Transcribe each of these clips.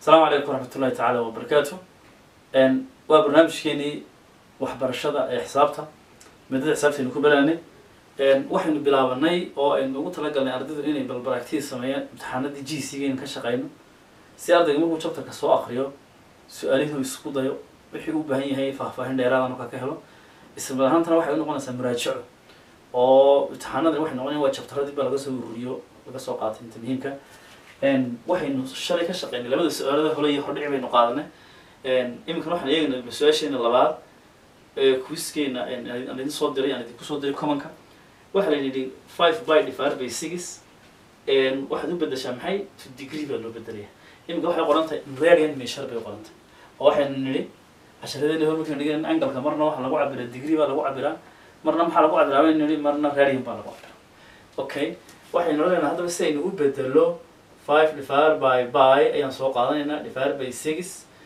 asalaamu calaykum waraxmatullahi tacaala wabarakaatu waa barnaamijkeenii waxbarashada ee xisaabta maadada xisaabtaynu ku baraanay waxaynu bilaabanay oo aynu ugu talagalnay ardaydu inay balbaragtiyi sameeyaan imtixaanadii g c gaynu ka shaqeyno si ardayga markuu chapterka soo akriyo su-aalihuu isku dayo wixii u baahan yahay faahfaahin dheeraada markaa ka helo isla ahaantana waxay unoqonaysaa muraajaco oo imtixaanadan waxay noqonayan waa chapteradii baa laga soo ururiyo laga soo qaatay inta muhiimka waxaynu shalay ka shaqeynay labada su-aalada hole iyo hordhici baynu qaadanay iminkana waxaan eegaynaa su-aasheena labaad quizkeena aan idin soo diray aan idinku soo diray commonka waxaa la yidhi five by divided by six waxaad u bedeshaa maxay to degree baa loo bedelaya iminka waxay qoran tahay radian measure bay qoran tahay oo waxaynu nidhi casharadeena hor markaynu dhigan angalka marna waxaa lagu cabiraa degree baa lagu cabiraa marna maxaa lagu cabiraa baynu nidhi marna radian baa lagu cabiraa okay waxaynu leenahay haddaba si aynu u bedelo five divided by by ayaan soo qaadanaynaa divided by six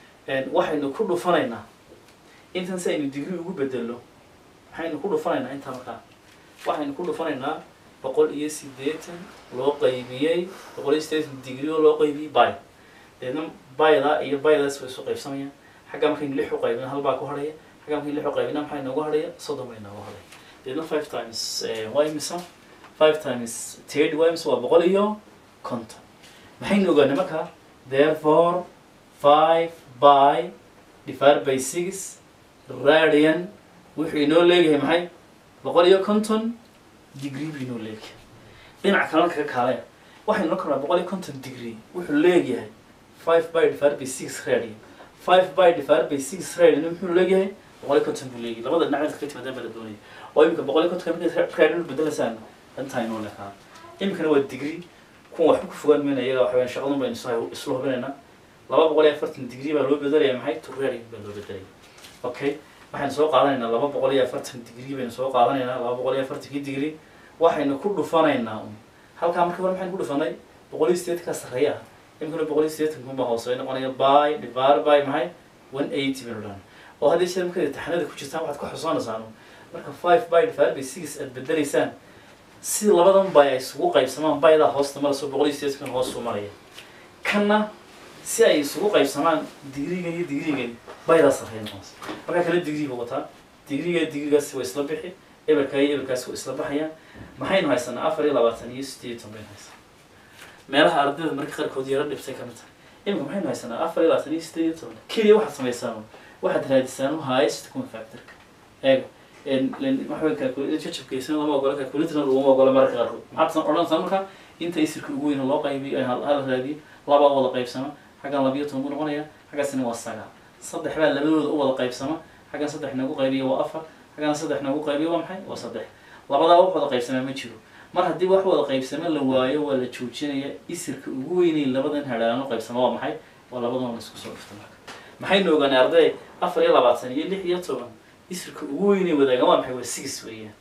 waxaynu ku dhufanaynaa intan si aynu degree ugu bedelo maxaynu ku dhufanaynaa intaa markaa waxaynu ku dhufanaynaa boqol iyo sideetan loo qaybiyey boqol iyo sideetan degree oo loo qaybiyey by deedna byda iyo bydaas way isu qaybsamayaan xagga markaynu lix u qaybina hal baa ku hadhaya xagga markaynu lix u qaybina maxaa inoogu hadhaya soddon baa inoogu hadhaya deedna five times waa imisa five times thirty waa imisa waa boqol iyo conton maxaynu ogaanay markaa therefore five by divided by six radian wuxuu inoo leeyahay maxay boqol iyo conton degree buu inoo leeyahay dhinac kalena kaga kaalaya waxaynu oran karnaa boqol iyo conton degree wuxuu leeyahay five by divided by six radian five by divided by six radian muxuu leeyahay boqol iyo conton buu leeyahay labada dhinac kaga timaadaan baa la doonaya oo imika boqol iyo conton markay radian bedelaysaan intaa inoo leekaa imikana waa degree kuwa waxba ku fogaan mayna iyaga waxa weyan shaqadun baynu isla hubinaynaa laba boqol iyo afartan degree baa loo bedelaya maxay to radian baa loo bedelaya okay waxaynu soo qaadanaynaa laba boqol iyo afartan degree baynu soo qaadanaynaa laba boqol iyo afartankii degree waxaynu ku dhufanaynaa un halkaa markii hore maxaynu ku dhufanay boqol iyo sideetankaa sarreeya ah imikana boqol iyo sideetan kunbaa hoose noqonaya by divided by maxay one eighty baynu dhahan oo haddii jeer markaad imtixaanada ku jirtaan waxaad ku xusuunaysaan marka five by divided by six aad bedelaysaan si labadan by ay isugu qaybsamaan bydaa hoosta maraso boqol iyo sideetankan hoosu maraya kanna si ay isugu qaybsamaan digrigan iyo digrigan bydaa sarreeya noqonaysa markaa kale degree buu wataa digriga digrigaasi waa isla bixi eberka iyo eberkaasi waa isla baxayaan maxaynu haysanaa afar iyo labaatan iyo sideetan baynu haysanaa meelaha ardayda marka qaarkood yaro dhibtay ka mid tahay iminka maxaynu haysanaa afar iyo labaatan iyo sideed iyo toban keliya waxaad samaysaan waxaad raadisaan highest common factorka eega waxaway jajabkaysan lama ogola calculatorna laguma ogola mararka qaarkood maxaad odhanaysaa marka inta isirka ugu weyn loo qaybiyo hala raadiyo laba wada qaybsama xaggan labiyo toban buu noqonaya xaggaasina waa sagaal saddex baa labadooda u wada qaybsama xaggan saddex nagu qaybiyo waa afar xaggan saddex nagu qaybiyo waa maxay waa saddex labadaa wax wada qaybsamaa ma jiro mar haddii wax wada qaybsama la waayo waa la joojinaya isirka ugu weynay labadan hadhaano qaybsama waa maxay waa labadan la isku soo dhifta marka maxaynu ogaanay arday afar iyo labaatan iyo lix iyo toban isirka ugu weynay wadaagan waa maxay waa six weeyaan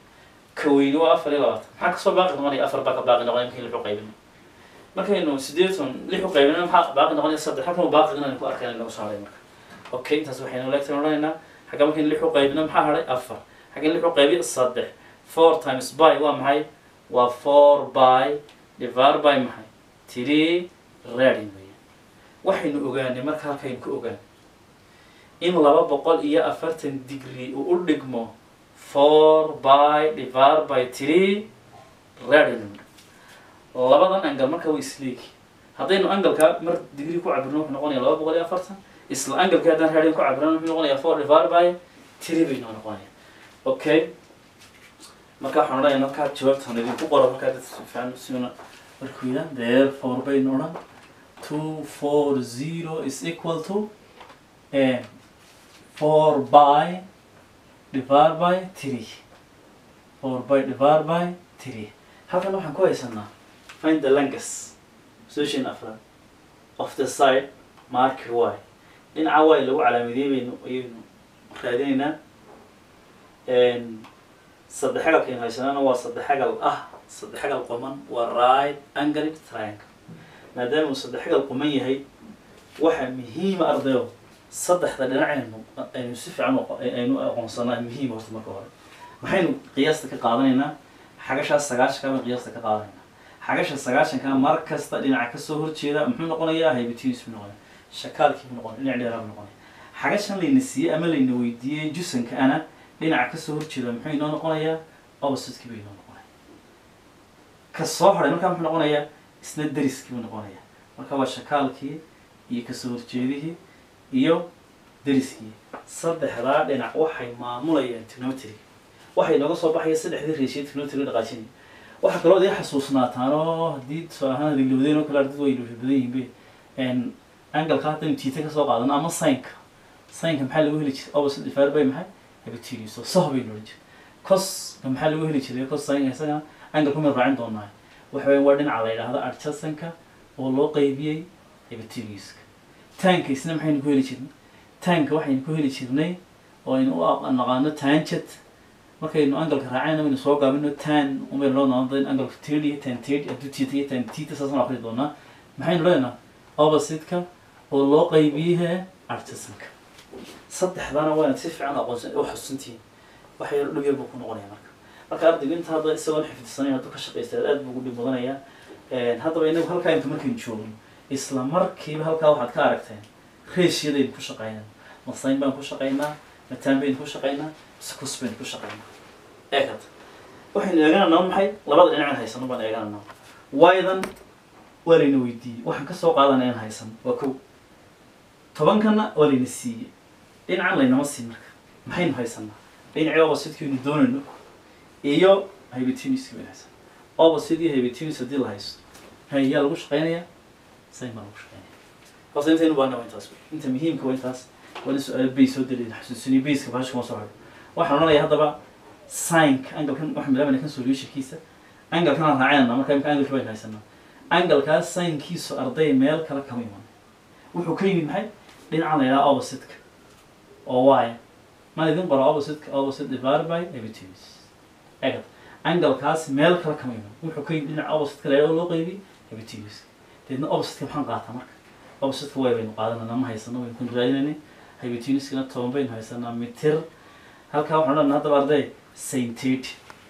ka weyni waa afar iyo labaatan maxaa kasoo baaqi noqonaya afar baa ka baaqi noqonaya markii lix u qaybino markaynu sideetan lix u qaybino maxaa baaqi noqonaya saddex halkan baaqigana ku arkayna nagu soo haray marka okay intaas waxaynu leegtan odhanaynaa xagga markaynu lix u qaybino maxaa hadhay afar xaggan lix u qaybiyo saddex four times by waa maxay waa four by divided by maxay three radian weeyaan waxaynu ogaanay marka halkaynu ku ogaan in laba boqol iyo afartan degree uu u dhigmo four by divided by three radian labadan angal marka waa isleegi haddaynu angalka mar degree ku cabirno wuxuu noqonaya laba boqol iyo afartan isla angalka haddaan radian ku cabirno wuxuu noqonaya four divided by three bay noo noqonaya okay marka waxaan odhanaya markaa jawaabtan idinku qoro markaa dad fiican siuna markuu yidhaa therefore baynu odhan two four zero is equal to four by divided by three four by divided by three halkan waxaan ku haysanaa find the longest position afraad of the side mark y dhinaca y lagu calaamadiyey baynu ayaynu raadinaynaa saddex xagalkaynu haysanaana waa saddex xagal ah saddex xagal quman waa right angled triangle maadaama uu saddex xagal quman yahay waxa muhiima ardayo saddexda dhinacaynu aynu si fiican aynu aqoonsanaa muhiim horta marka hore maxaynu qiyaasta ka qaadanaynaa xagashaas sagaashanka baynu qiyaasta ka qaadanaynaa xagasha sagaashanka mar kasta dhinaca kasoo horjeeda muxuu noqonayaa haybitiis buu noqonaya shakaalkii buu noqonaya dhinac dheeraa buu noqonaya xagashan layna siiyey ama layna weydiiyey jusanka ana dhinaca kasoo horjeeda muxuu inoo noqonayaa opposite-kii buu inoo noqonaya ka soo haray markaa muxuu noqonayaa isna deriskii buu noqonayaa marka waa shakaalkii iyo kasoo horjeedihii iyo deriskii saddexdaa dhinac waxay maamulayaan trigonometry waxay nooga soo baxaya saddexdii reeshiya trigonometry dhaqaajinaya waxaa kaloo idin xasuusnaataan oo haddii tusaale ahaan rilowdeen oo kale ardaydu way ilowsha badan yihiin be angalka haddaynu tiita kasoo qaadano ama sinka sinka maxaa lagu heli jiray opposite divided by maxay hypotenuse oo soh baynu odhan jiray coska maxaa lagu heli jiray cos sinka isagana angalku maynu raacin doonaa waxa weya waa dhinaca la yidhaahdo adjacentka oo loo qaybiyey hypotenuseka tanka isna maxaynu ku heli jirnay tanka waxaynu ku heli jirnay oo aynu u naqaano tangent markaynu angalka raacayna waynu soo gaabino tan umaynu loo noqon angalka tird tan tird hadduu tita iyo tan tita saasaan akri doonaa maxaynu leenaha opposite-ka oo loo qaybiyey artisanka saddexdana waana si fiican aqoonsan u xusuntihiin wax yar dhib yar buu ku noqonaya marka marka ardaygu inta hadda isagoon xifdisanayn hadduu ka shaqaysta aad buu ugu dhib mudanayaa haddaba inagu halkaa inta markaynu joogno isla markiiba halkaa waxaad ka aragteen reeshiyadaynu ku shaqaynaa masayn baan ku shaqaynaa mataan baynu ku shaqaynaa skus baynu ku shaqaynaa eekata waxaynu eegananaa maxay labada dhinacan haysano baan eegananaa waydan waa layna weydiiyey waxaan kasoo qaadanaa inaan haysano waa kow tobankana waa layna siiyey dhinacan laynama siin marka maxaynu haysanaa dhinacii opposite-kaynu doonayno iyo hypotenuse baynu haysanaa opposite iyo hypotenuse haddii la haysto hay yaa lagu shaqaynayaa sayn baa lagu shaqaynaya horta intaynu baana waa intaas inta muhiimka waa intaas waa in su-aal base soo daliya xasuusiniyo baseka bahasha kuma soo hayo waxaan odhanayaa haddaba sinka angalkan waxaan bilaabana kan solutionkiisa angalkan aan raacinana marka imika angalki baynu haysanaa angalkaas sinkiisu arday meel kale kama iman wuxuu ka yimid maxay dhinacan la yidhaha opposite-ka oo waaya maan idin qora opposite-ka opposite divided by hypotenuse egad angalkaas meel kale kama iman wuxuu ka yimid dhinaca opposite-ka la yidhaha loo qeybi hypotenuse deedna opposite-ka maxaan qaataa marka opposite-ka way baynu qaadanana ma haysano waynu kun raadinayna hypotenuse-kana toban baynu haysanaa mitir halkaa waxaan odhanaa haddaba arday sainted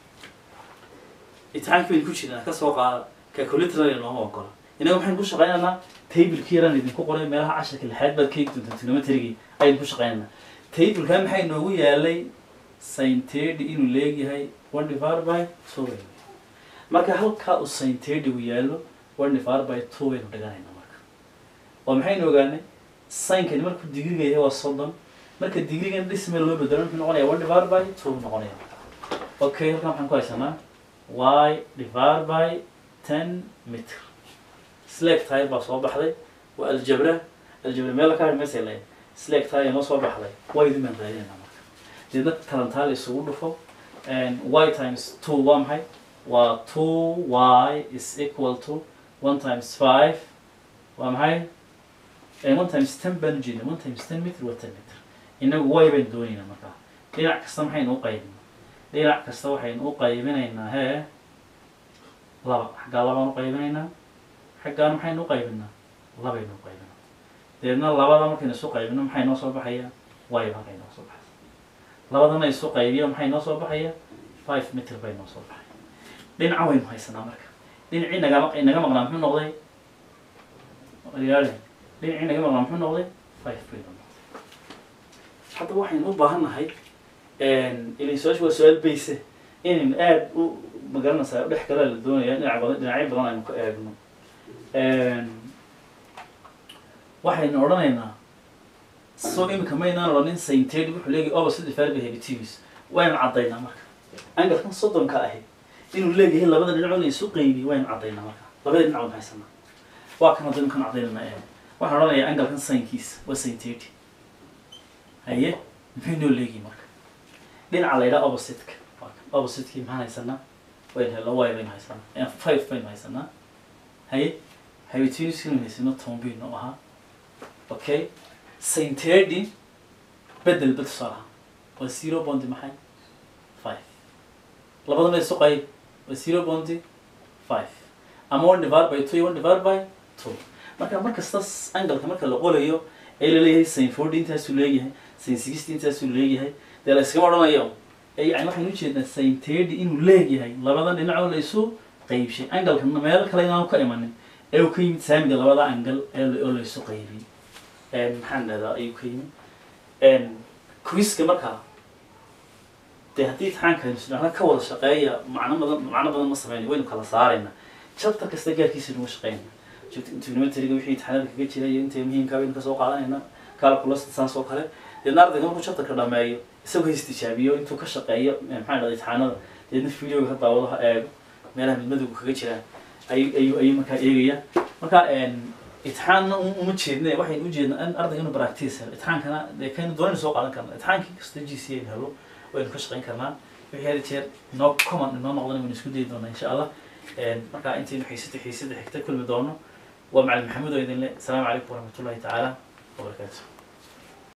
imtixaanki baynu ku jirnaa kasoo qaada calculator nooma ogola inaga maxaynu ku shaqaynaynaa tableki yaraan idinku qoray meelaha casharka lixaad baad ka hegi doontaa trigonometrygii ayaynu ku shaqaynaynaa tableka maxay noogu yaalay sainted inuu leegyahay one divided by two baynu marka halkaa uu sainted uu yaalo one divided by two baynu dhiganaynaa marka oo maxaynu ogaanay sinkani markuu digriga yahay waa soddon marka digrigan dhismeel loo bedelo muxuu noqonaya one divided by two buu noqonaya okay halkan waxaan ku haysanaa y divided by ten meter slack tire baa soo baxday waa aljabra aljabra meel ka meesay leeyahay slack tire noo soo baxday y idin baan raadinayna marka deedna talantaal isugu dhufo y times two waa maxay waa two y is equal to one times five waa maxay one times ten baan ujeedna one times ten meter waa ten meter inagu y baynu doonaynaa markaa dhinac kasta maxaynu u qaybinaa dhinac kasta waxaynu u qaybinaynaa hee laba xaggaa labaan u qaybinaynaa xaggaan maxaynu u qaybinaa labaynu u qaybinaa deedna labada markaynu isu qaybino maxay noo soo baxaya y halkay noo soo baxaysa labadana isu qaybiyo maxay noo soo baxaya five meter bay noo soo baxaya dhinaca waynu haysanaa marka dhinacii nagama inaga maqnaa muxuu noqday yaale dhinacii naga maqnaa muxuu noqday five bay noo noqday hadda waxaynu u baahannahay ilay su-aasha waa su-aal bayse inaynu aada u magaranaysaa dhex kalaa la doonaya dhinac badan dhinacyo badan aynu ka eegno waxaynu odhanaynaa so imika maynaan odhanin sainted wuxuu leeyahay opposite divided by hypotenuse waynu caddaynaa marka angalkan soddonka ahi inuu leeyahay labada dhinac la isu qeybiy waynu caddaynaa marka labada dhinac waynu haysanaa waa kan haddaynu kan caddaynana ee waxaan odhanayaa angalkan sainkiisa waa sainted haye muxuu noo leeyahay marka dhinaca la yidhaha opposite-ka opposite-kii maxaan haysanaa waynu helno y baynu haysanaa five baynu haysanaa haye hypotenuse-kanu haysano toban baynu ahaa okay saintedi bedel bed tusaalaha waa zero bondi maxay five labadana isu qayb waa zero bondi five ama one divided by two iyo one divided by two marka markasta angalka marka la qolayo ee laleeyahay saint forty intaasuu leeyahay saint sixty intaasuu leeyahay dee la iskama odhanayo yani waxaynu ujeednaa saintedi inuu leeyahay labadan dhinacoo la isu qaybshay angalkana meel kale inaanu ka imanin ee uu ka yimid saamiga labada angal ee oo la isu qaybiyey maxaan dhahdaa ayuu ka yimi quiska markaa dee haddii imtixaanka isdhana ka wada shaqeeya macno badan macno badan ma sameyna waynu kala saarayna chapter kasta gaarkiisa nuga shaqeynayna trigonometriga wixii imtixaanada kaga jira iyo intay muhiimka baynu kasoo qaadanayna calculus saas oo kale deedna ardayga markuu chapterka dhameeyo isagoo ha istijaabiyo intuu ka shaqeeyo maxaa dhahda imtixaanada deedna videoga ka daawado ha eego meelaha midmadowga kaga jiraan ayuu ayuu ayuu markaa eegaya marka imtixaanna uma jeedne waxaynu ujeednaa in ardayga inuu practice helo imtixaankana dee kaynu doonaynu soo qaadan karna imtixaankii kasta g c aynu helo waynu ka shaqeyn karnaa wixii hada jeer inoo common inoo noqdana waynu isku dayi doonaa insha allah marka intaynu xiisada xiisada xigta kulmi doono waa macalin maxamuud oo idin le asalaamu calaykum waraxmatullahi tacaala wabarakaatu